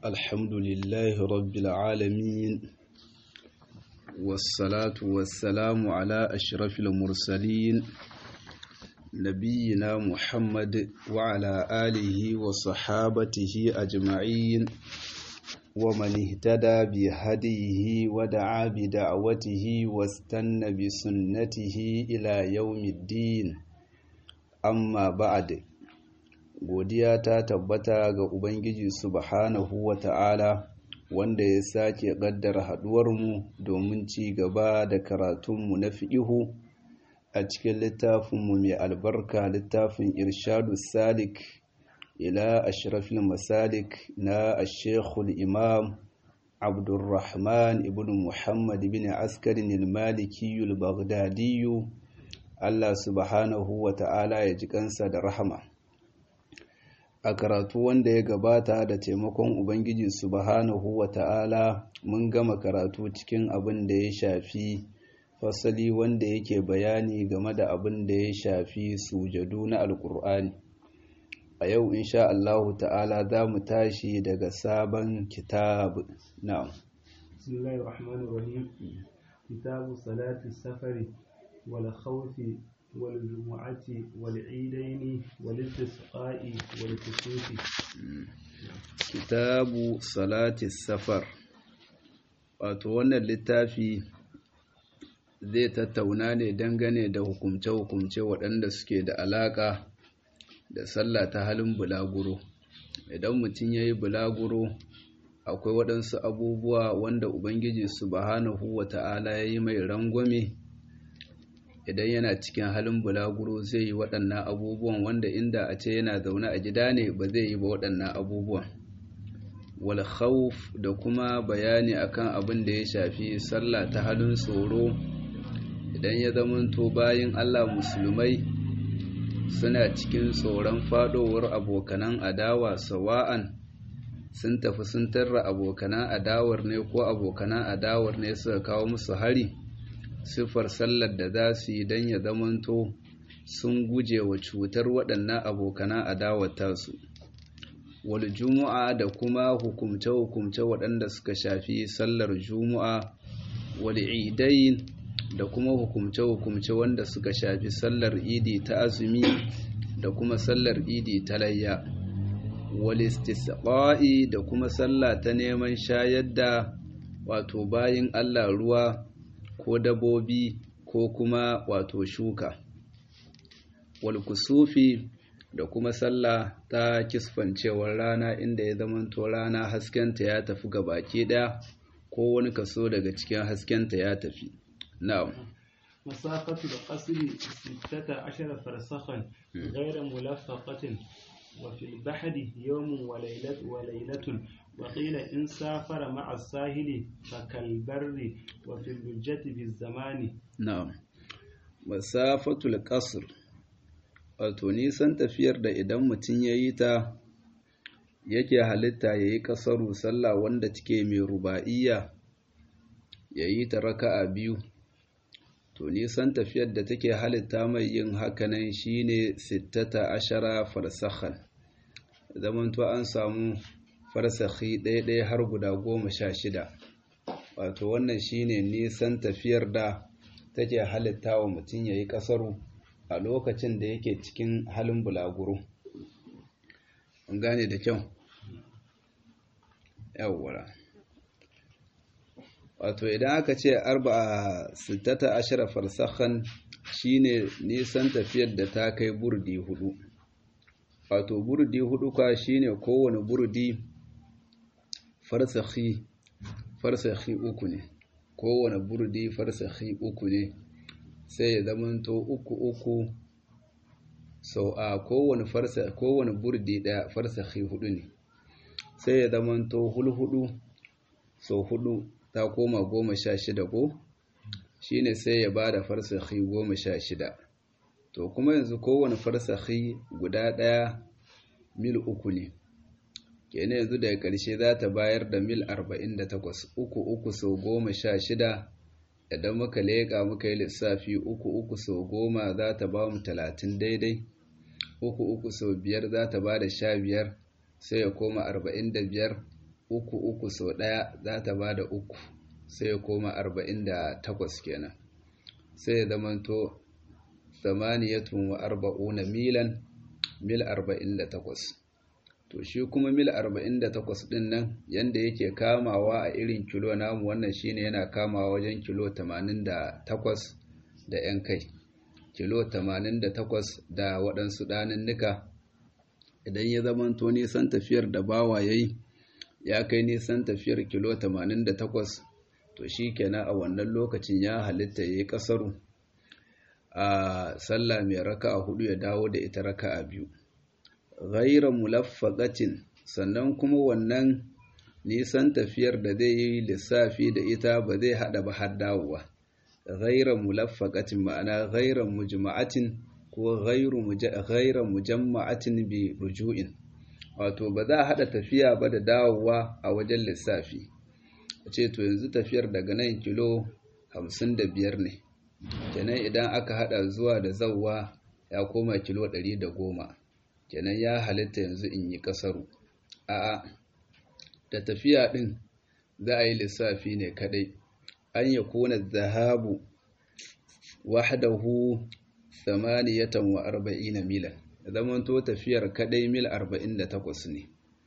الحمد لله رب العالمين والصلاة والسلام على أشرف المرسلين نبينا محمد وعلى آله وصحابته أجمعين ومن اهتدى بهديه ودعا بدعوته واستنى بسنته إلى يوم الدين amma ba'ad godiya ta tabbata ga ubangiji subhanahu wa ta'ala wanda ya sake ƙaddara haɗuwarmu domin ci gaba da karatunmu na fi'ihu a cikin littafinmu mai albarka littafin irshadu salik ila ashrafil masalik na ashekul imam abdulrahman ibn muhammad bin askarin ilmalikiyul baghdadiyu Allah subhanahu wa ta'ala ya ji kansa da rahama. A karatu wanda ya gabata da taimakon Ubangiji subhanahu wa ta'ala mun gama karatu cikin abin da ya shafi fasali wanda yake bayani game da abin da ya shafi sujadu na Alƙur'ani. A yau insha Allahu ta'ala za mu tashi daga sabon kitab na. Bismillahirrahmanirrahim. Kitabu salati safari والخوف والجمعة والعيدين والاستسقاء والكسوف كتاب صلاة السفر wato wannan littafi zai tattauna ne dangane da hukumce-hukumce waɗanda suke da alaƙa da sallah ta halin bulaguro idan mutum ya yi bulaguro akwai waɗansu abubuwa wanda ubangiji subhanahu wa ta'ala ya yi mai rangwame idan yana cikin halin bulaguro zai yi waɗannan abubuwan wanda inda a ce yana zaune a gida ne ba zai yi ba waɗannan abubuwan wal khawf da kuma bayani akan abin da ya shafi sallah ta halin tsoro idan ya zamanto bayin Allah musulmai suna cikin tsoron fadowar abokanan adawa sawa'an sun tafi sun tarra abokanan adawar ne ko abokanan adawar ne suka kawo musu hari siffar sallar da za su yi don ya zamanto sun guje wa cutar waɗannan abokana adawata su wal juma'a da kuma hukumce-hukumce waɗanda suka shafi sallar juma'a wal idain da kuma hukumce-hukumce wanda suka shafi sallar idi ta azumi da kuma sallar idi ta layya wal istisqa'i da kuma sallah ta neman shayar da wato bayin Allah ruwa ko dabobi ko kuma wato shuka walkusufi da kuma sallah ta kisfancewar rana inda ya zamanto rana haskenta ya tafi ga baki daya ko wani kaso daga cikin haskenta ya tafi na'am مسافة القصر ستة عشر فرسخا غير ملفقة وفي البحر يوم وليلة وليلة وقيل إن سافر مع الساهل فكالبر وفي اللجة بالزمان نعم مسافة القصر wato nisan tafiyar da idan mutum ya yi ta yake halitta ya yi ƙasaru sallah wanda take mai ruba'iyya ya yi ta raka'a biyu to nisan tafiyar da take halitta mai yin hakanan shine sittata ashara farsakhan zamanto an samu farsakhi ɗaya-ɗaya har guda goma sha shida wato wannan shine nisan tafiyar da take halitta wa mutum ya yi ƙasaru a lokacin da yake cikin halin bulaguro an gane da kyau yawwara wato idan aka ce arba'a sittata ashara farsakhan shine nisan tafiyar da ta kai burdi hudu wato burdi hudu ka shine kowane burdi farsakhi farsakhi uku ne kowane burdi farsakhi uku ne sai ya zamanto uku uku sau a kowane farsa kowane burdi daya farsakhi hudu ne sai ya zamanto hulhudu sau hudu ta koma goma sha shida ko shine sai ya bada farsakhi goma sha shida to kuma yanzu kowane farsakhi guda daya mil uku ne kenan yanzu daga ƙarshe za ta bayar da mil 48 uku uku sau goma sha shida idan muka leƙa muka yi lissafi uku uku sau goma za ta ba mu talatin daidai uku uku sau biyar za ta ba da sha biyar sai ya koma arba'in da biyar uku uku sau ɗaya za ta ba da uku sai ya koma arba'in da takwas kenan sai ya zamanto samaniyatun wa arba'una milan mil arba'in da takwas to shi kuma mil arba'in da takwas ɗin nan yanda yake kamawa a irin kilo namu wannan shine yana kamawa wajen kilo tamanin da takwas da 'yan kai kilo tamanin da takwas da waɗansu ɗanunnuka idan ya zamanto nisan tafiyar da bawa ya yi ya kai nisan tafiyar kilo 88 to shi kenan a wannan lokacin ya halitta ya yi ƙasaru a sallah mai raka a hudu ya dawo da ita raka a biyu ghaira mulaffaqatin sannan kuma wannan nisan tafiyar da zai yi lissafi da ita ba zai hada ba har dawowa ghaira mulaffaqatin ma'ana ghaira mujma'atin ko ghairu mujamma'atin bi ruju'in wato ba za a haɗa tafiya ba da dawowa a wajen lissafi a ce to yanzu tafiyar daga nan kilo 55 ne kenan idan aka haɗa zuwa da zawwa ya koma kilo 110 kenan ya halitta yanzu in yi ƙasaru a'a da tafiya ɗin za a yi lissafi ne kaɗai an ya kona zahabu wahdahu samaniyatan wa arba'ina milan zamanto tafiyar kadai mil arba'in da takwas ne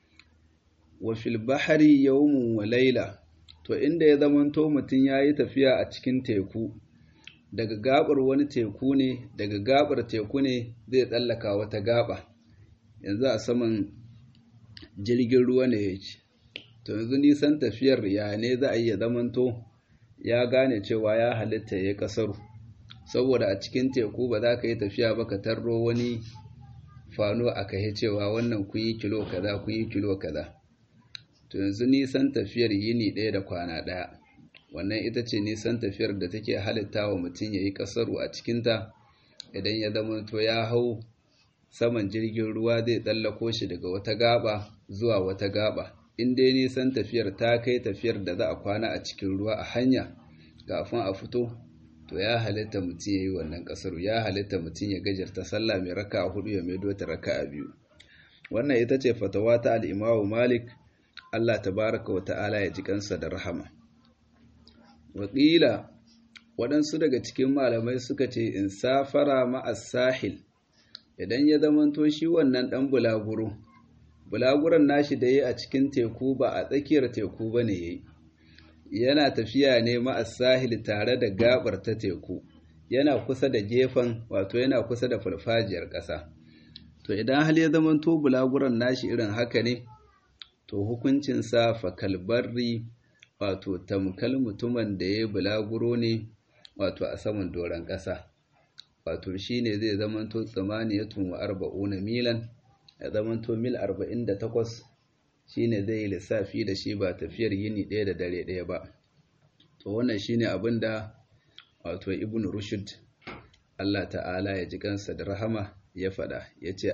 wa fil bahari yawmun wa laila to inda ya zamanto mutum ya yi tafiya a cikin teku daga gabar wani teku ne daga gabar teku ne zai tsallaka wata gaba yanzu a saman jirgin ruwa ne yake to yanzu nisan tafiyar ya ne za a yi ya zamanto ya gane cewa ya halitta ya kasaru saboda a cikin teku ba za ka yi tafiya ba ka tarro wani fano a kai cewa wannan kun yi kilo kaza kun yi kilo kaza to yanzu nisan tafiyar yini ɗaya da kwana ɗaya wannan ita ce nisan tafiyar da take halitta wa mutum ya yi ƙasaru a cikinta idan ya zama to ya hau saman jirgin ruwa zai tsallako shi daga wata gaba zuwa wata gaba in dai nisan tafiyar ta kai tafiyar da za a kwana a cikin ruwa a hanya kafin a fito to ya halitta mutum ya yi wannan ƙasar ya halitta mutum ya gajarta sallah mai raka a hudu ya maido ta raka a biyu wannan ita ce fatawa ta al'imawu malik allah tabaraka wa ta'ala ya ji kansa da rahama wakila waɗansu daga cikin malamai suka ce in safara ma'as sahil idan ya zamanto shi wannan ɗan bulaguro bulaguron nashi da ya a cikin teku ba a tsakiyar teku ba ne ya yi yana tafiya ne ma'as sahil tare da gabar ta teku yana kusa da gefen wato yana kusa da farfajiyar ƙasa to idan hal ya zamanto bulaguron nashi irin haka ne to hukuncinsa fakalbarri wato tamkal mutumin da ya bulaguro ne wato a saman doron ƙasa wato shi ne zai zamanto tsamaniyatun wa arba'una milan ya zamanto mil arba'in da takwas shi ne zai yi lissafi da shi ba tafiyar yini ɗaya da dare ɗaya ba to wannan shi ne abin da wato ibn rushd Allah ta'ala ya ji kansa da rahama ya faɗa ya ce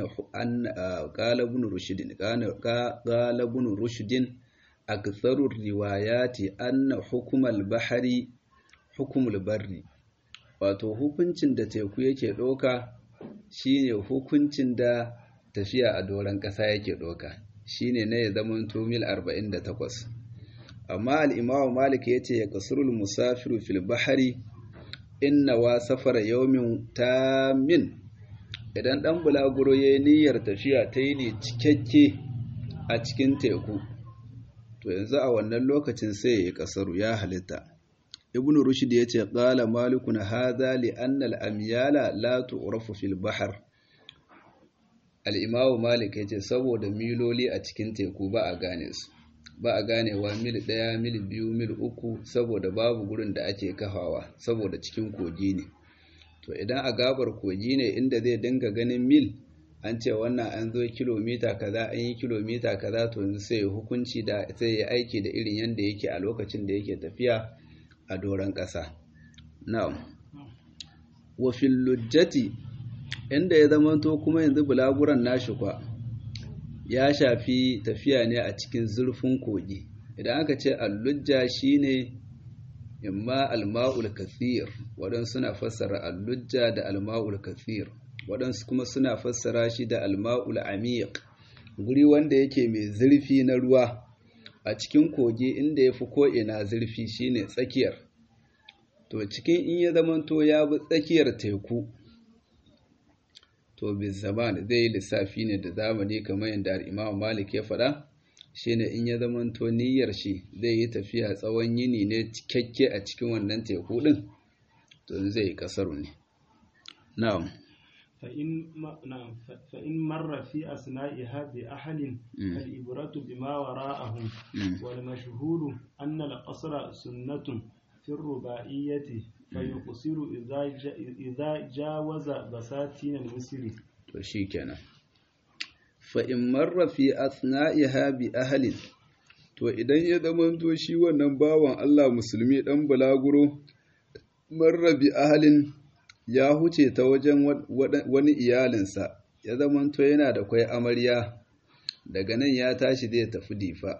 ƙala ibn rushdin aktharur riwayati anna hukumal bahari hukumul barri wato hukuncin da teku yake ɗauka shine hukuncin da tafiya a doron ƙasa yake ɗauka shine na ya zama mil 48 amma al-imamu malik yace ya kasurul musafiru fil bahari inna wa safara yawmin tamin idan dan bulaguro yayi niyyar tafiya ta yi ne cikakke a cikin teku to yanzu a wannan lokacin sai ya yi kasaru ya halitta ibnu rushd yace qala malikun hadha li anna al-amyala la tu'rafu fil bahr al-imam malik yace saboda miloli a cikin teku ba a gane su ba a ganewa mil ɗaya mil biyu mil uku saboda babu gurin da ake kafawa saboda cikin kogi ne to idan a gabar kogi ne inda zai dinga ganin mil an ce wannan an zo kilomita kaza an yi kilomita kaza to yanzu sai ya hukunci da sai ya aiki da irin yanda yake a lokacin da yake tafiya a doron ƙasa na'am wa fil lujjati inda ya zamanto kuma yanzu bulaguran nashi kwa ya shafi tafiya ne a cikin zurfin kogi idan aka ce allujja shine imma alma'ul kathir waɗansu suna fassara allujja da alma'ul kathir waɗansu kuma suna fassara shi da alma'ul amiq guri wanda yake mai zurfi na ruwa a cikin kogi inda ya fi ko'ina zurfi shine tsakiyar to cikin in ya zamanto ya bi tsakiyar teku to bin zaman zai yi lissafi ne da zamani kamar yadda imam malik ya faɗa shine in ya zamanto niyyar shi zai yi tafiya tsawon yini ne cikakke a cikin wannan teku ɗin to zai yi kasaru ne na'am فإن نعم فإن مر في أثنائها بأهل الإبرة بما وراءهم والمشهور أن القصر سنة في الرباعية فيقصر إذا إذا جاوز بساتين المصر وشيكنا فإن مر في أثنائها بأهل to idan ya zamanto shi wannan bawan Allah musulmi dan bulaguro marra bi ahalin ya huce ta wajen wani iyalinsa ya zamanto yana da kwai amarya daga nan ya tashi zai tafi difa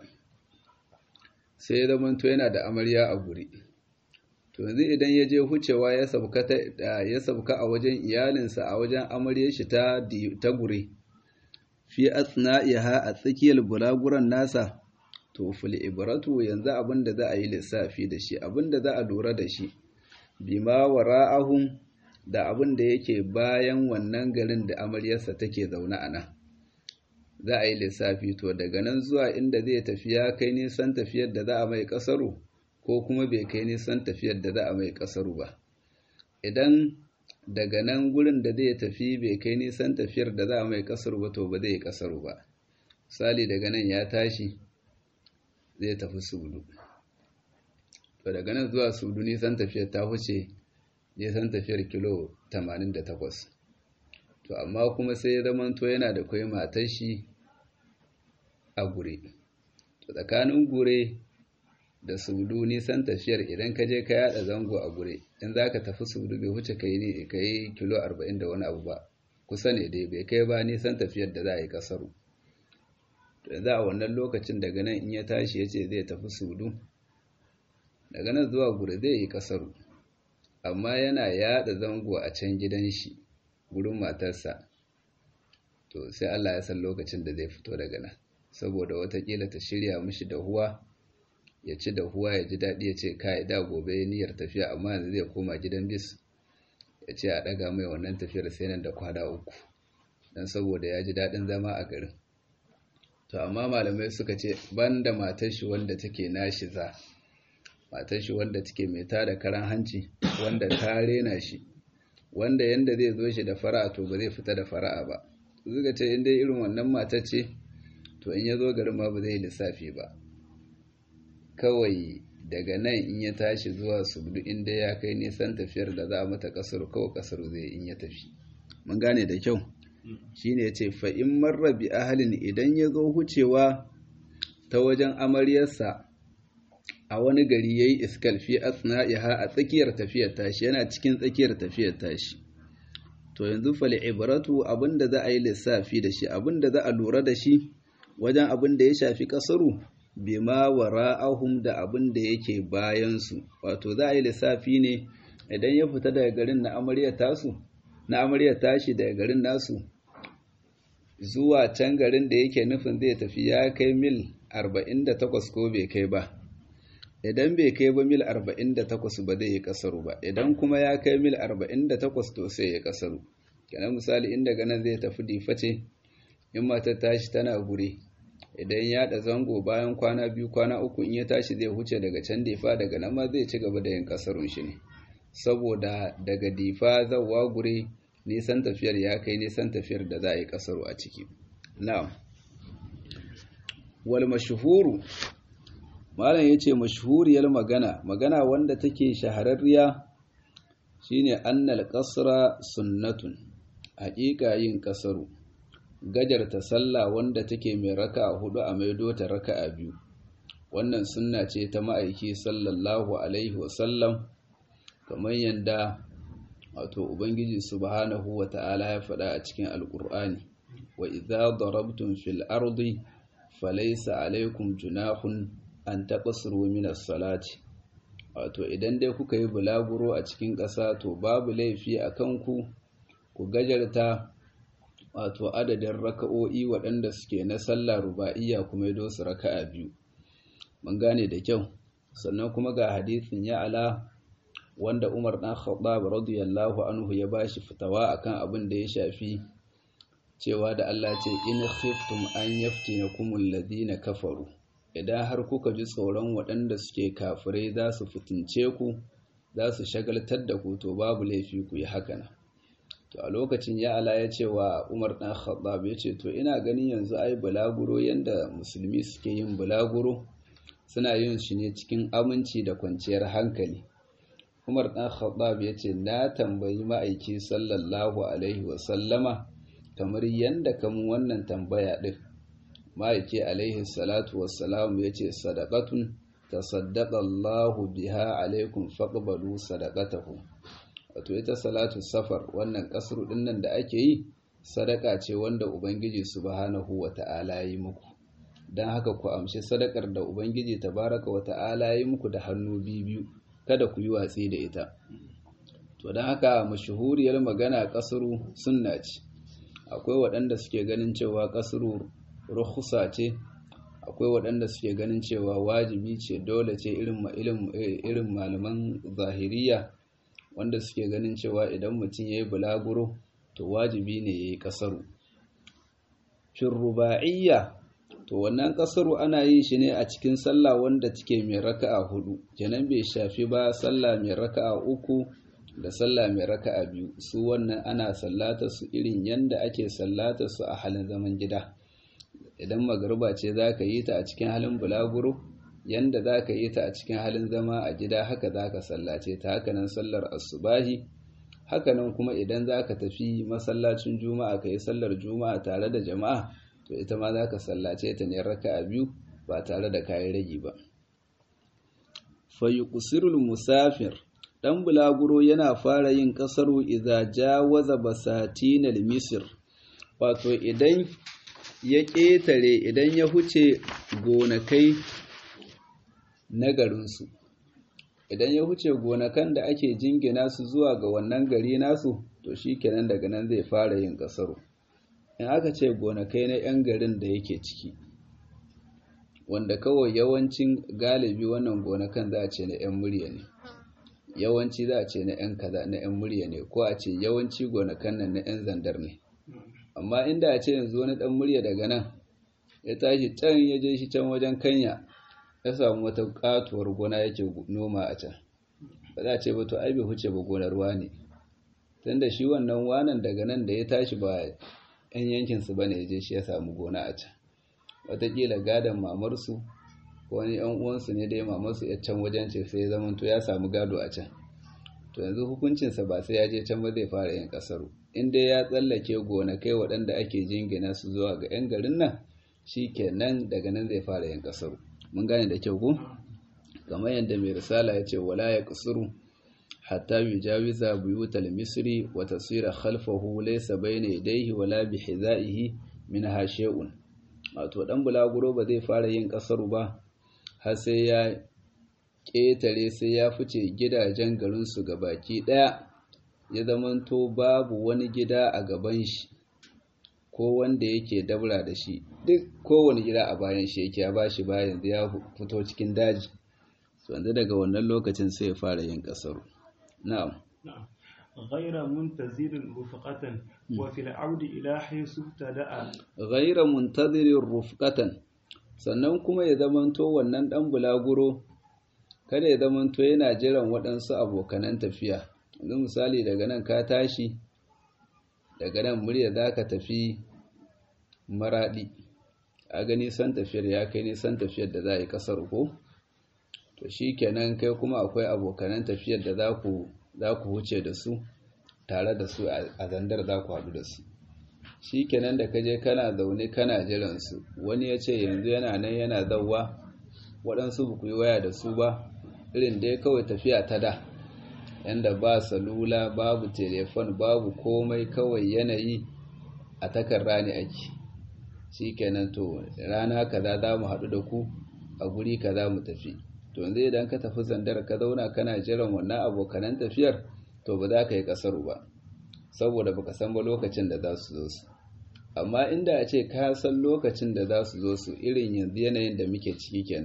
sai ya zamanto yana da amarya a guri to yanzu idan ya je hucewa ya sabka a wajen iyalinsa a wajen amaryar shi ta ta guri fi asna'iha a tsakiyar bulaguran nasa to fil ibratu yanzu abin da za a yi lissafi da shi abin da za a lura da shi bima wara'ahum da abin da yake bayan wannan garin da amaryarsa take zaune a nan za a yi lissafi to daga nan zuwa inda zai tafi ya kai nisan tafiyar da za a mai kasaru ko kuma bai kai nisan tafiyar da za a mai kasaru ba idan daga nan gurin da zai tafi bai kai nisan tafiyar da za a mai kasaru ba to ba zai yi kasaru ba misali daga nan ya tashi zai tafi sudu to daga nan zuwa sudu nisan tafiyar ta huce nisan tafiyar kilo 88 to amma kuma sai ya zamanto yana da kwai matar shi a gure to tsakanin gure da sudu nisan tafiyar idan ka je ka yada zango a gure in za ka tafi sudu bai huce ka yi ka yi kilo 40 da wani abu ba kusa ne dai bai kai ba nisan tafiyar da za a yi kasaru to yanzu a wannan lokacin daga nan in ya tashi ya ce zai tafi sudu daga nan zuwa gure zai yi kasaru amma yana yada zango a can gidan shi gurin matarsa to sai Allah ya san lokacin da zai fito daga nan saboda watakila ta shirya mishi da huwa ya ci da huwa ya ji daɗi ya ce kai da gobe niyyar tafiya amma yanzu zai koma gidan bis ya ce a ɗaga mai wannan tafiyar sai nan da kwana uku don saboda ya ji daɗin zama a garin to amma malamai suka ce banda matar shi wanda take nashi za matar shi wanda take mai tada karan hanci wanda ta rena shi wanda yanda zai zo shi da fara'a to ba zai fita da fara'a ba zuga ce inda irin wannan matar ce to in ya zo garin ma ba zai lissafi ba kawai daga nan in ya tashi zuwa subdu inda ya kai nisan tafiyar da za a mata kasar kawai kasar zai in ya tafi mun gane da kyau shine ya ce fa in marra bi ahalin idan ya zo hucewa ta wajen amaryarsa a wani gari ya yi iskal fi asna'iha a tsakiyar tafiyar tashi yana cikin tsakiyar tafiyar tashi to yanzu fali ibratu abinda za a yi lissafi da shi abinda za a lura da shi wajen abin da ya shafi kasaru bima wara'ahum da abin da yake bayansu wato za a yi lissafi ne idan ya fita daga garin na amaryar tasu na amaryar tashi daga garin nasu zuwa can garin da yake nufin zai tafi ya kai mil 48 ko bai kai ba idan bai kai ba mil 48 ba zai yi kasaru ba idan kuma ya kai mil 48 to sai ya kasaru kenan misali inda ganin zai tafi diface in matar tashi tana guri idan ya da zango bayan kwana biyu kwana uku in ya tashi zai huce daga can difa daga nan ma zai ci gaba da yin kasarun shi ne saboda daga difa zawa guri nisan tafiyar ya kai nisan tafiyar da za a yi kasaru a ciki na'am wal mashhuru malam yace mashhuriyar magana magana wanda take shahararriya shine annal qasra sunnatun haƙiƙa yin kasaru gajarta sallah wanda take mai raka hudu a maido ta raka a biyu wannan sunna ce ta ma'aiki sallallahu alaihi wasallam kamar yadda wato ubangiji subhanahu wa ta'ala ya faɗa a cikin alƙur'ani wa idza darabtum fil ardi falaysa alaikum junahun an taqsuru min as-salati wato idan dai kuka yi bulaguro a cikin ƙasa to babu laifi a kanku ku gajarta wato adadin raka'o'i waɗanda suke na sallah ruba'iyya kuma yi su raka'a biyu mun gane da kyau sannan kuma ga hadisin ya'ala wanda Umar dan Khattab radiyallahu anhu ya bashi fitawa akan abin da ya shafi cewa da Allah ce in khiftum an yaftinakum alladhina kafaru idan har kuka ji tsoron waɗanda suke kafirai za su fitince ku za su shagaltar da ku to babu laifi ku yi haka to a lokacin ya ala ya ce wa Umar dan Khattab ya ce to ina ganin yanzu ai bulaguro yanda musulmi suke yin bulaguro suna yin shi ne cikin aminci da kwanciyar hankali Umar dan Khattab ya ce na tambayi ma'aiki sallallahu alaihi wa sallama kamar yanda kamun wannan tambaya din ma'aiki alaihi salatu wassalam ya ce sadaqatun tasaddaqa Allahu biha alaikum faqbalu sadaqatahu wato ita salatu safar wannan kasru dinnan da ake yi sadaka ce wanda ubangiji subhanahu wata'ala yi muku dan haka ku amshi sadakar da ubangiji tabaraka wata'ala yi muku da hannu biyu kada ku yi watsi da ita to dan haka mashhuriyar magana kasru sunna ce akwai waɗanda suke ganin cewa kasru rukhsa ce akwai waɗanda suke ganin cewa wajibi ce dole ce irin malaman zahiriya wanda suke ganin cewa idan mutum ya yi bulaguro to wajibi ne ya yi ƙasaru fin ruba'iyya to wannan ƙasaru ana yin shi ne a cikin sallah wanda take mai raka'a hudu kenan bai shafi ba sallah mai raka'a uku da sallah mai raka'a biyu su wannan ana sallata su irin yanda ake sallata su a halin zaman gida idan magariba ce za ka yi ta a cikin halin bulaguro yanda za ka yi ta a cikin halin zama a gida haka za ka sallace ta hakanan sallar asubahi hakanan kuma idan za ka tafi masallacin juma'a ka yi sallar juma'a tare da jama'a to ita ma za ka sallace ta ne raka a biyu ba tare da kayan ragi ba fayyukusirul musafir ɗan bulaguro yana fara yin ƙasaru idza jawaza basatinal misir wato idan ya ƙetare idan ya huce gonakai na garinsu idan ya huce gonakan da ake jingina su zuwa ga wannan gari nasu to shi kenan daga nan zai fara yin ƙasaro in aka ce gonakai na 'yan garin da yake ciki wanda kawai yawancin galibi wannan gonakan za a ce na 'yan murya ne yawanci za a ce na 'yan kaza na 'yan murya ne ko a ce yawanci gonakan nan na 'yan zandar ne amma inda a ce yanzu wani dan murya daga nan ya tashi can ya je shi can wajen kanya ya samu wata katuwar gona yake noma a can ba za a ce ba to ai bai huce ba gonar ruwa ne tunda shi wannan wanan daga nan da ya tashi ba yan yankin su bane ya je shi ya samu gona a can wataƙila gadon mamarsu ko wani yan uwansu ne dai mamarsu ya can wajen ce sai ya zama to ya samu gado a can to yanzu hukuncinsa ba sai ya je can ba zai fara yin kasaru in dai ya tsallake gonakai waɗanda ake jingina su zuwa ga 'yan garin nan shi kenan daga nan zai fara yin kasaru mun gane da kyau ko kamar yadda mai risala ya ce wala ya kasuru hatta yujawiza buyutal misri wa tasira khalfahu laysa bayna yadayhi wala bi hizaihi min hashe'un wato dan bulaguro ba zai fara yin kasaru ba har sai ya ƙetare sai ya fice gidajen garinsu ga baki ɗaya ya zamanto babu wani gida a gaban shi ko wanda yake dabra da shi duk kowane gida a bayan shi yake ya ba shi bayan ya fito cikin daji wanda daga wannan lokacin sai ya fara yin ƙasar na'am غير منتظر رفقة وفي العود إلى حيث ابتدأ غير منتظر رفقة sannan kuma ya zamanto wannan ɗan bulaguro kada ya zamanto yana jiran waɗansu abokanan tafiya yanzu misali daga nan ka tashi daga nan murya za ka tafi maraɗi a ga nisan tafiyar ya kai nisan tafiyar da za a yi ƙasar ko to shi kenan kai kuma akwai abokanan tafiyar da za ku huce da su tare da su a zandar za ku haɗu da su shi kenan da kaje kana zaune kana jiransu wani ya ce yanzu yana nan yana zauwa waɗansu ba ku yi waya da su ba irin dai kawai tafiya ta da yanda ba salula babu telefon babu komai kawai yanayi a takarra ne ake shikenan to rana kaza za mu haɗu da ku a guri kaza mu tafi to yanzu idan ka tafi zandar ka zauna kana jiran wannan abokanan tafiyar to ba za ka yi ƙasar ba saboda baka san ba lokacin da za su zo su amma inda a ce ka san lokacin da za su zo su irin yanzu yanayin da muke ciki kenan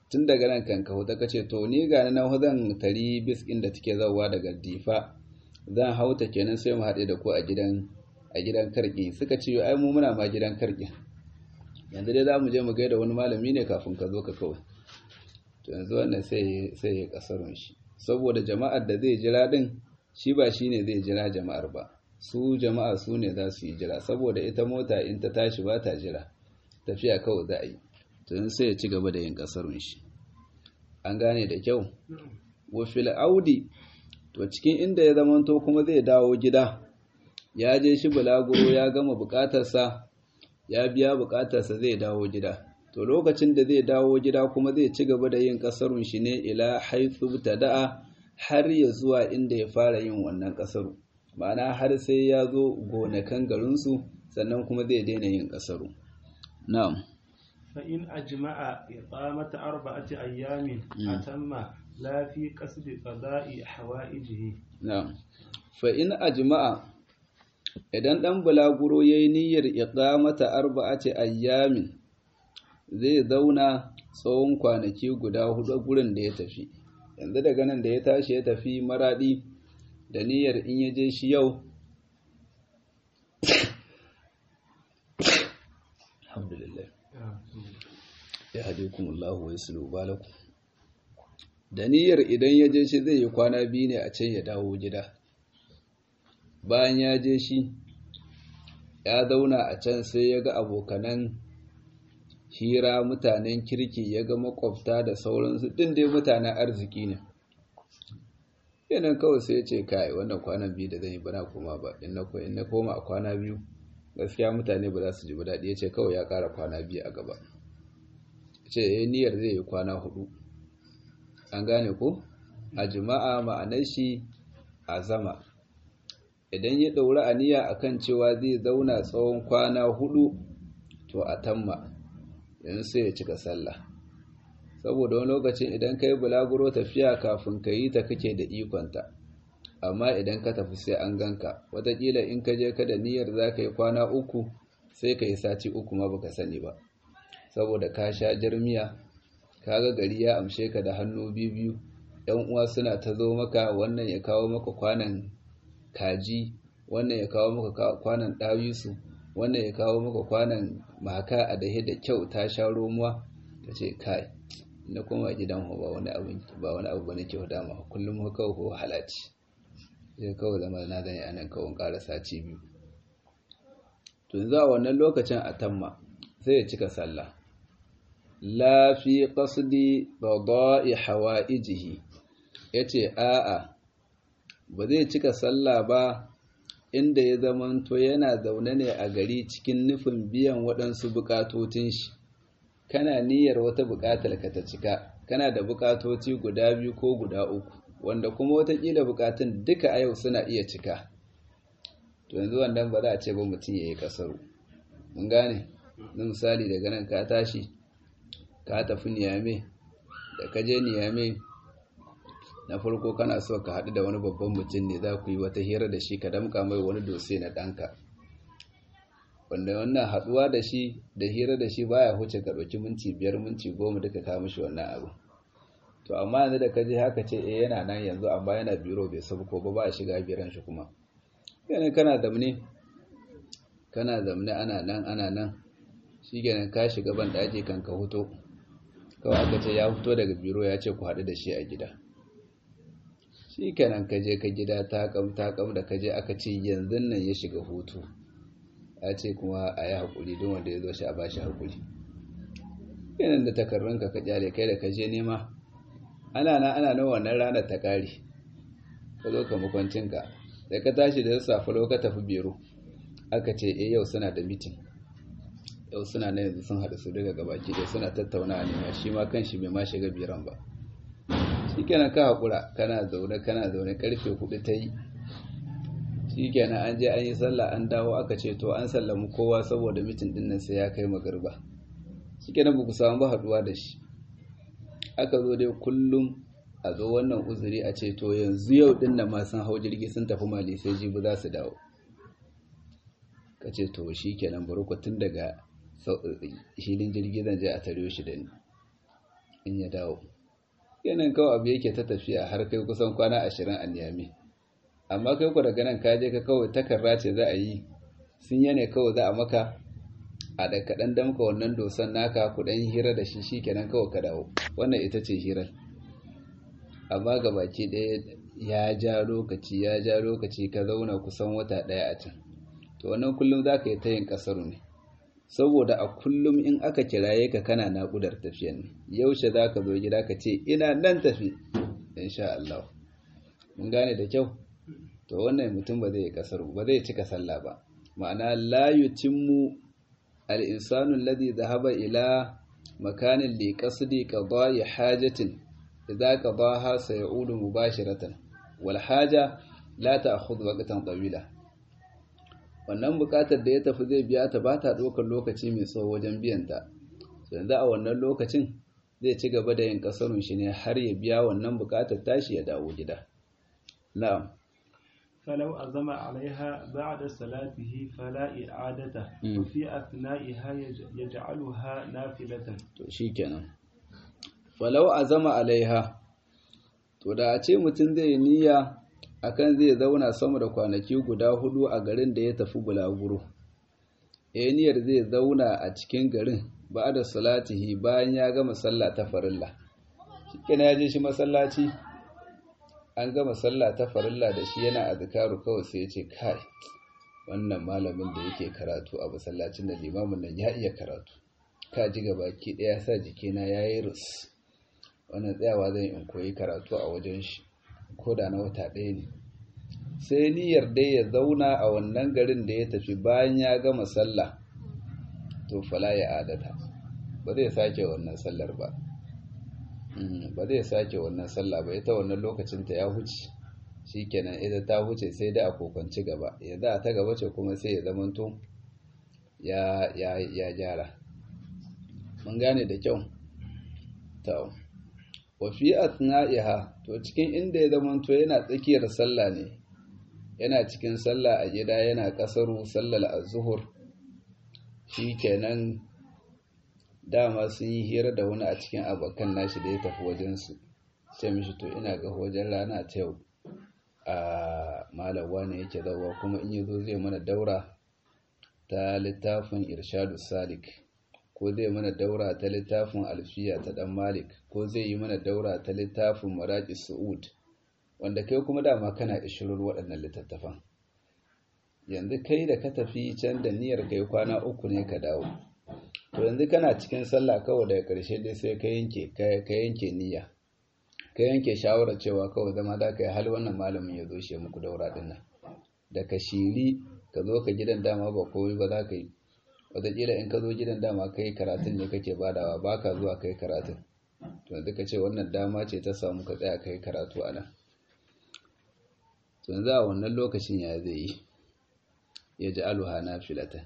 tun daga nan kan ka huta ka ce to ni ga nan zan tari bis ɗin da take zauwa daga difa zan hauta kenan sai mu haɗe da ku a gidan a gidan karki suka ce ai mu muna ma gidan karki yanzu dai za mu je mu gaida wani malami ne kafin ka zo ka kawai to yanzu wannan sai sai ya kasarun shi saboda jama'ar da zai jira din shi ba shine zai jira jama'ar ba su jama'a su ne za su yi jira saboda ita mota in ta tashi ba ta jira tafiya kawai za a yi to sai ya ci gaba da yin kasarun shi an gane da kyau wa fil audi to cikin inda ya zamanto kuma zai dawo gida ya je shi bulaguro ya gama bukatarsa ya biya bukatarsa zai dawo gida to lokacin da zai dawo gida kuma zai ci gaba da yin kasarun shi ne ila haithu tada'a har ya zuwa inda ya fara yin wannan kasaru ma'ana har sai ya zo gonakan garinsu sannan kuma zai daina yin kasaru na'am فإن أجمع إقامة أربعة أيام أتم لا في قصد قضاء حوائجه na'am fa in ajma'a idan dan bulaguro yayi niyyar iqamata arba'ati ayyamin zai zauna tsawon kwanaki guda hudu gurin da ya tafi yanzu daga nan da ya tashi ya tafi maradi da niyyar in ya je shi yau alhamdulillah ya hadikumullahu wa yuslu balakum da niyyar idan ya je shi zai yi kwana biyu ne a can ya dawo gida bayan ya je shi ya zauna a can sai ya ga abokanan hira mutanen kirki ya ga makwabta da sauransu ɗin dai mutanen arziki ne yanan kawai sai ya ce kai wannan kwanan biyu da zan yi bana koma ba in na koma a kwana biyu gaskiya mutane ba za su ji ba daɗi ya ce kawai ya ƙara kwana biyu a gaba ya ce ya niyyar zai yi kwana hudu an gane ko a jima'a ma'anar shi a zama idan ya ɗauri aniya akan cewa zai zauna tsawon kwana hudu to a tamma yanzu sai ya cika sallah saboda wani lokacin idan ka yi bulaguro tafiya kafin ka yi ta kake da ikonta amma idan ka tafi sai an ganka watakila in ka je ka da niyyar za ka yi kwana uku sai ka yi sati uku ma baka sani ba saboda ka sha jirmiya ka ga gari ya amshe ka da hannu biyu biyu yan uwa suna ta zo maka wannan ya kawo maka kwanan kaji wannan ya kawo maka kwanan ɗawisu wannan ya kawo maka kwanan maka a dahe da kyau ta sha romuwa ta ce kai na koma gidan ba wani abu ba wani abu bane kyau dama kullum ko kawai ko halacci sai kawai zama na zan yi anan kawai ƙara sati biyu to yanzu a wannan lokacin a tamma sai ya cika sallah la fi qasdi qada'i hawaijihi yace a'a ba zai cika sallah ba inda ya zamanto yana zaune ne a gari cikin nufin biyan waɗansu buƙatotin shi kana niyyar wata buƙatar ka ta cika kana da buƙatoci guda biyu ko guda uku wanda kuma watakila buƙatun duka a yau suna iya cika to yanzu wannan ba za a ce ba mutum ya yi kasaru mun gane na misali daga nan ka tashi ka tafi niyame da ka je niyame na farko kana so ka haɗu da wani babban mutum ne za ku yi wata hira da shi ka damka mai wani dose na ɗanka wanda wannan haɗuwa da shi da hira da shi baya huce ka ɗauki minti biyar minti goma duka ka mishi wannan abu to amma yanzu da ka je haka ce eh yana nan yanzu amma yana biro bai sabko ba ba a shiga biran shi kuma yana kana zamne kana zamne ana nan ana nan shi kenan ka shiga ban ɗaki kan ka huto kawai aka ce ya fito daga biro ya ce ku haɗu da shi a gida shi kenan ka je ka gida takam takam da ka je aka ce yanzu nan ya shiga hutu ya ce kuma a yi haƙuri don wanda ya zo shi a ba shi haƙuri yanan da takarrunka ka kyale kai da ka je nema ana na ana nan wannan ranar ta ƙare ka zo ka makwancinka da ka tashi da sassafe ka tafi biro aka ce eh yau suna da mitin yau suna na yanzu sun haɗu su daga gabaki dai suna tattauna ne ma shi ma kan shi bai ma shiga biran ba shi kenan ka haƙura kana zaune kana zaune karfe hudu ta yi shi kenan an je an yi sallah an dawo aka ce to an sallamu kowa saboda mitin din nan sai ya kai magarba shi kenan ba ku samu ba haɗuwa da shi aka zo dai kullum a zo wannan uzuri a ce to yanzu yau din nan ma sun hau jirgi sun tafi mali sai jibi za su dawo ka ce to shi kenan bari ku tun daga hilin jirgi zan je a tare shi da ni in ya dawo yanan kawai abu yake ta tafiya har kai kusan kwana ashirin a niyami amma kai ku daga nan kaje ka kawai takarra ce za a yi sun yane kawai za a maka a da kaɗan damka wannan dosan naka ku ɗan hira da shi shi kenan kawai ka dawo wannan ita ce hirar amma ga baki ɗaya ya ja lokaci ya ja lokaci ka zauna kusan wata ɗaya a can to wannan kullum za ka yi ta yin ƙasaru ne saboda a kullum in aka kiraye ka kana naƙudar tafiyan ne yaushe za ka zo gida ka ce ina nan tafi insha Allah mun gane da kyau to wannan mutum ba zai yi ƙasaru ba zai cika sallah ba ma'ana la yutimmu al-insanu alladhi dhahaba ila makanin li qasdi qada'i hajatin idza qadaha sayaudu mubashiratan wal haja la ta'khudhu waqtan tawila wannan bukatar da ya tafi zai biya ta ba ta ɗaukar lokaci mai tsawo wajen biyan ta yanzu a wannan lokacin zai ci gaba da yin kasarun shi ne har ya biya wannan bukatar tashi ya dawo gida na'am فلو أزم عليها بعد صلاته فلا إعادة وفي أثنائها يجعلها نافلة to shikenan falau azama alaiha to da a ce mutum zai niyya akan zai zauna sama da kwanaki guda hudu a garin da ya tafi bulaguro eh niyyar zai zauna a cikin garin ba da salatihi bayan ya gama sallah ta farilla shikenan ya je shi masallaci an gama sallah ta farilla da shi yana azkaru kawai sai ya ce kai wannan malamin da yake karatu a masallacin da limamin nan ya iya karatu ka ji gabaki daya sa jikina yayi rus wannan tsayawa zan in koyi karatu a wajen shi ko da na wata ɗaya ne sai niyyar dai ya zauna a wannan garin da ya tafi bayan ya gama sallah to fala ya adata ba zai sake wannan sallar ba ba zai sake wannan sallah ba ita wannan lokacin ta ya huce shikenan ita ta huce sai dai a kokonci gaba yanzu a ta gaba ce kuma sai ya zamanto ya ya ya gyara mun gane da kyau to wa fi atna'iha to cikin inda ya zamanto yana tsakiyar sallah ne yana cikin sallah a gida yana kasaru sallar az-zuhur shikenan dama sun yi hira da wani a cikin abokan nashi da ya tafi wajensu sai mishi to ina ga wajen rana ta yau a malawa ne yake zauwa kuma in yi zo zai mana daura ta littafin irshadu salik ko zai mana daura ta littafin alfiya ta dan malik ko zai yi mana daura ta littafin maraki su'ud wanda kai kuma dama kana ishirin waɗannan littattafan yanzu kai da ka tafi can da niyyar kai kwana uku ne ka dawo to yanzu kana cikin sallah kawai daga ƙarshe dai sai ka yanke ka yanke niyya ka yanke shawarar cewa kawai zama za ka yi hal wannan malamin ya zo shi muku daura din nan da ka shiri ka zo ka gidan dama ba komai ba za ka yi wataƙila in ka zo gidan dama ka yi karatun ne kake badawa ba ka zuwa ka yi karatun to yanzu ka ce wannan dama ce ta samu ka tsaya ka yi karatu a nan to yanzu a wannan lokacin ya zai yi ya ji aluha na filatan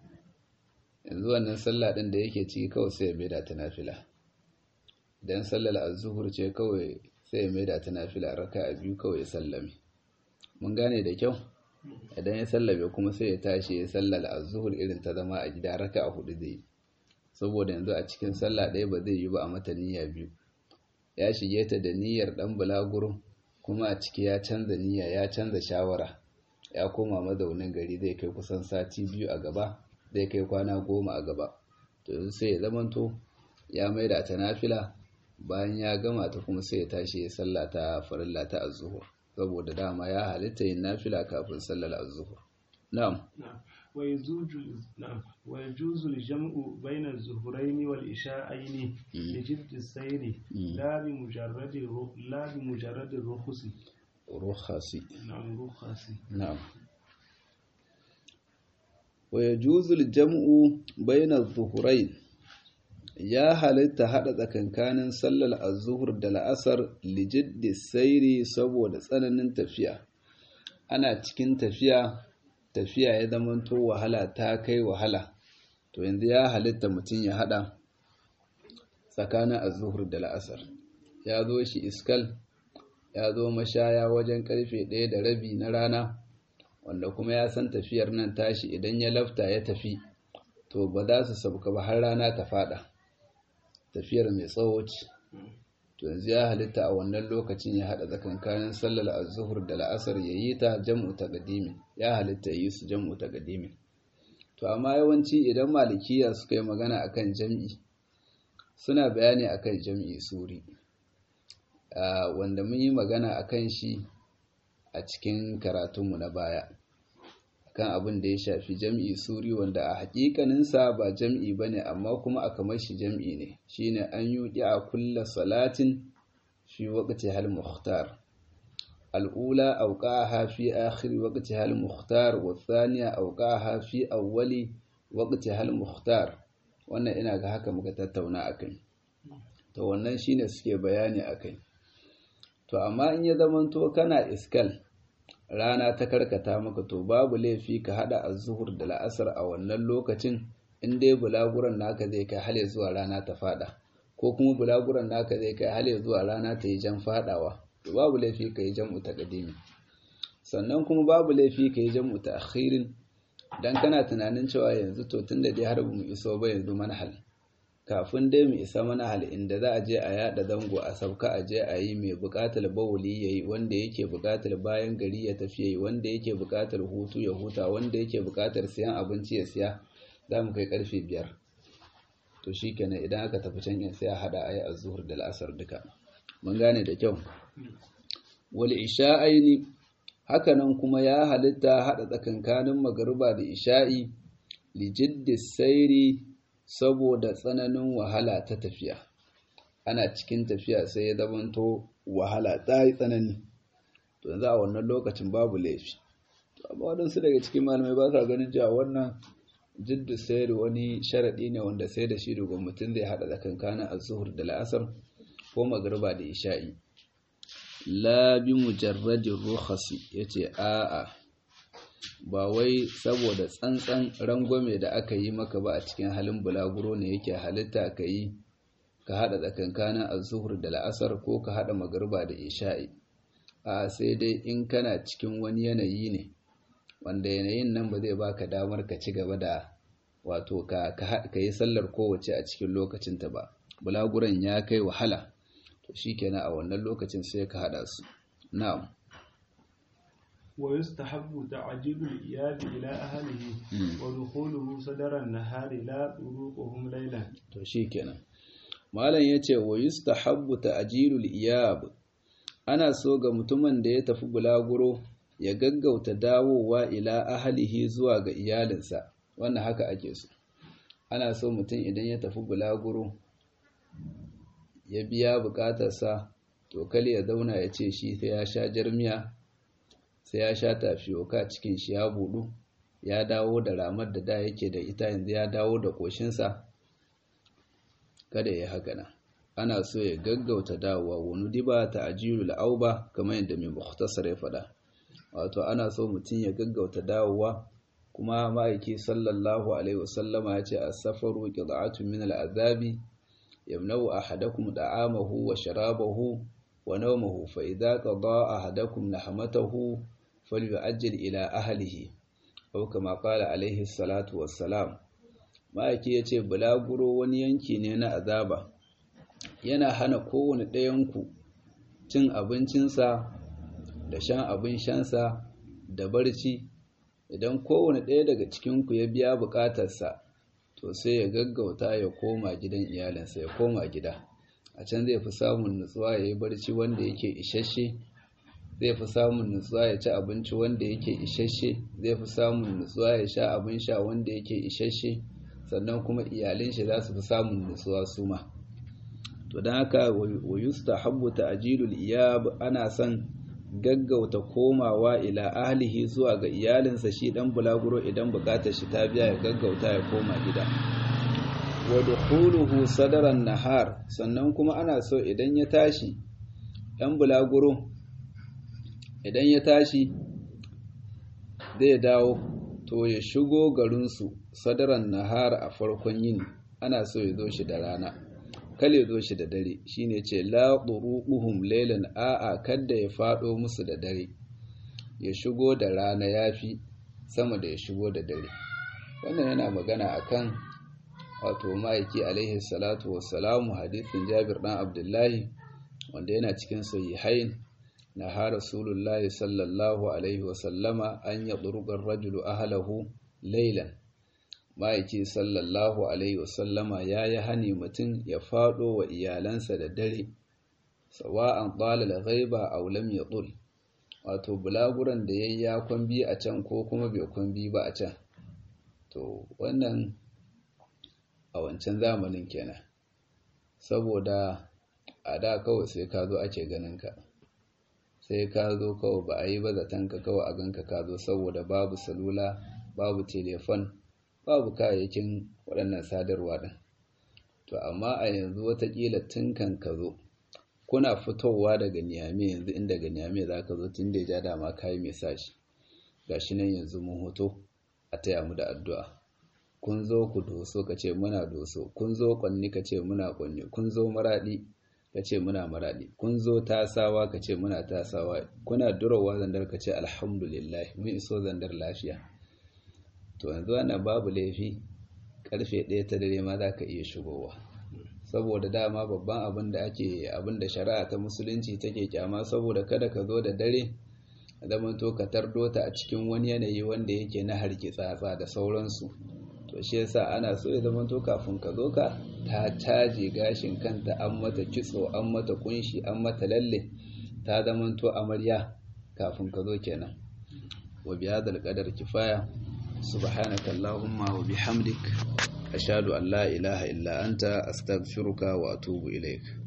yanzu wannan sallah ɗin da yake ciki kawai sai ya maida ta nafila dan sallar az-zuhur ce kawai sai ya maida ta nafila raka'a biyu kawai ya sallame mun gane da kyau idan ya sallame kuma sai ya tashi ya sallar az-zuhur irin ta zama a gida raka'a hudu zai saboda yanzu a cikin sallah ɗaya ba zai yi ba a mata niyya biyu ya shige ta da niyyar dan bulaguro kuma a ciki ya canza niyya ya canza shawara ya koma mazaunin gari zai kai kusan sati biyu a gaba zai kai kwana goma a gaba to yanzu sai ya zamanto ya maida ta nafila bayan ya gama ta kuma sai ya tashi ya salla ta farilla ta az-zuhur saboda dama ya halitta yin nafila kafin sallar az-zuhur na'am ويجوز نعم ويجوز الجمع بين الظهرين والعشاءين لجد السير لا بمجرد لا بمجرد الرخص رخص نعم رخص نعم ويجوز الجمع بين الظهرين ya halitta haɗa tsakankanin sallar azuhur da la'asar lijiddi sairi saboda tsananin tafiya ana cikin tafiya tafiya ya zamanto wahala ta kai wahala to yanzu ya halitta mutum ya haɗa tsakanin azuhur da la'asar ya zo shi iskal ya zo mashaya wajen karfe ɗaya da rabi na rana wanda kuma ya san tafiyar nan tashi idan ya lafta ya tafi to ba za su sauka ba har rana ta fada tafiyar mai tsawo ce to yanzu ya halitta a wannan lokacin ya haɗa tsakankanin sallar az-zuhur da la'asar ya yi ta jam'u taqdimi ya halitta yi su jam'u taqdimi to amma yawanci idan malikiya suka yi magana akan jam'i suna bayani akan jam'i suri wanda mun yi magana akan shi a cikin karatunmu na baya kan abin da ya shafi jam'i suri wanda a hakikaninsa ba jam'i ba ne amma kuma a kamar shi jam'i ne shine an yi a kulla salatin fi waƙaci hal muhtar al'ula auƙaha fi akhiri waƙaci hal muhtar wa thaniya auƙaha fi awwali waƙaci hal muhtar wannan ina ga haka muka tattauna akai to wannan shine suke bayani akai to amma in ya zamanto kana iskal rana ta karkata maka to babu laifi ka hada az-zuhur da la'asar a wannan lokacin in dai bulaguran naka zai kai hale zuwa rana ta fada ko kuma bulaguran naka zai kai hale zuwa rana ta yi jan fadawa to babu laifi ka yi jam'u taqdimi sannan kuma babu laifi ka yi jam'u ta'khirin dan kana tunanin cewa yanzu to tunda dai har mu iso ba yanzu manhal kafin dai mu isa manhal inda za a je a yada zango a sauka a je a yi mai bukatar bawuli yayi wanda yake bukatar bayan gari ya tafi yayi wanda yake bukatar hutu ya huta wanda yake bukatar siyan abinci ya siya za mu kai karfe biyar to shikenan idan aka tafi can in sai a hada ayi azhur da al'asar duka mun gane da kyau wal isha'aini hakanan kuma ya halitta hada tsakankanin magariba da isha'i li jiddi sairi saboda tsananin wahala ta tafiya ana cikin tafiya sai ya zamanto wahala ta yi tsanani to yanzu a wannan lokacin babu laifi to amma waɗansu daga cikin malamai ba sa ganin cewa wannan jiddu sayar wani sharaɗi ne wanda sai da shi dogon mutum zai haɗa tsakankanin azuhur da la'asar ko magariba da isha'i la bi mujarradin rukhasi yace a'a ba wai saboda tsantsan rangwame da aka yi maka ba a cikin halin bulaguro ne yake halitta ka yi ka haɗa tsakankanin azuhur da la'asar ko ka haɗa magariba da isha'i a sai dai in kana cikin wani yanayi ne wanda yanayin nan ba zai baka damar ka ci gaba da wato ka yi sallar kowace a cikin lokacinta ba bulaguran ya kai wahala to shikenan a wannan lokacin sai ka haɗa su na'am ويستحب تعجيل الإياب إلى أهله ودخوله صدر النهار لا طرقهم ليلا to shikenan malam yace wa yustahabbu ta'jilul iyab ana so ga mutumin da ya tafi bulaguro ya gaggauta dawowa ila ahlihi zuwa ga iyalinsa wannan haka ake so ana so mutum idan ya tafi bulaguro ya biya bukatarsa to kali ya zauna ya ce shi sai ya sha jarmiya sai ya sha tafiyoka cikin shi ya budu ya dawo da ramar da da yake da ita yanzu ya dawo da koshinsa kada ya haka nan ana so ya gaggauta dawowa wani diba ta ajiyul auba kamar yadda mai mukhtasar ya faɗa wato ana so mutum ya gaggauta dawowa kuma ma'aiki sallallahu alaihi wasallama ya ce as-safaru qid'atun min al-azabi yamna'u ahadakum da'amahu wa sharabahu wa nawmahu fa idza qada ahadakum nahmatahu falyu'ajjil ila ahlihi aw kama qala alaihi salatu wassalam ma'aiki yace bulaguro wani yanki ne na azaba yana hana kowane ɗayanku cin abincinsa da shan abin shansa da barci idan kowane ɗaya daga cikinku ya biya buƙatarsa to sai ya gaggauta ya koma gidan iyalinsa ya koma gida a can zai fi samun nutsuwa ya yi barci wanda yake isasshe zai fi samun nutsuwa ya ci abinci wanda yake isasshe zai fi samun nutsuwa ya sha abin sha wanda yake isasshe sannan kuma iyalin shi za su fi samun nutsuwa su ma to don haka wa yustahabbu ta'jilul iyab ana son gaggauta komawa ila ahlihi zuwa ga iyalinsa shi dan bulaguro idan bukatar shi ta biya ya gaggauta ya koma gida wa dukhuluhu sadaran nahar sannan kuma ana so idan ya tashi dan bulaguro idan ya tashi zai dawo to ya shigo garinsu sadaran nahar a farkon yini ana so ya zo shi da rana kale zo shi da dare shine ce la turuquhum laylan a'a kadda ya fado musu da dare ya shigo da rana yafi sama da ya shigo da dare wannan yana magana akan wato ma'aiki alaihi salatu wassalamu hadisin Jabir dan Abdullahi wanda yana cikin sahihain na ha rasulullahi sallallahu alaihi wasallama an ya ɗurgar rajulu ahalahu lailan ma'aiki sallallahu alaihi wasallama ya yi hani mutum ya faɗo wa iyalansa da dare sawa'an ɗalal ghaiba aw lam yaɗul wato bulaguran da ya yi ya kwambi a can ko kuma bai kwambi ba a can to wannan a wancan zamanin kenan saboda a da kawai sai ka zo ake ganin ka sai ka zo kawai ba a yi ba zatonka kawai a ganka ka zo saboda babu salula babu telefon babu kayayyakin waɗannan sadarwa ɗin to amma a yanzu watakila tun kan ka zo kuna fitowa daga niyame yanzu in daga niyame za ka zo tun da ya ja dama kayi mai sashi ga shi nan yanzu mun hoto a taya mu da addu'a kun zo ku doso ka ce muna doso kun zo kwanni ka ce muna kwanni kun zo maraɗi ka ce muna maraɗi kun zo tasawa ka ce muna tasawa kuna durowa zandar ka ce alhamdulillah mun iso zandar lafiya to yanzu wannan babu laifi karfe ɗaya ta dare ma za ka iya shigowa saboda dama babban abin da ake abin da shari'a ta musulunci take kyama saboda kada ka zo da dare zaman to ka tardo ta a cikin wani yanayi wanda yake na harki tsatsa da sauransu to shi yasa ana so ya zama to kafin ka zo ka ta caje gashin kanta an mata kitso an mata kunshi an mata lalle ta zama to amarya kafin ka zo kenan wa bihadal qadar kifaya subhanaka allahumma wa bihamdik ashhadu an la ilaha illa anta astaghfiruka wa atubu ilaik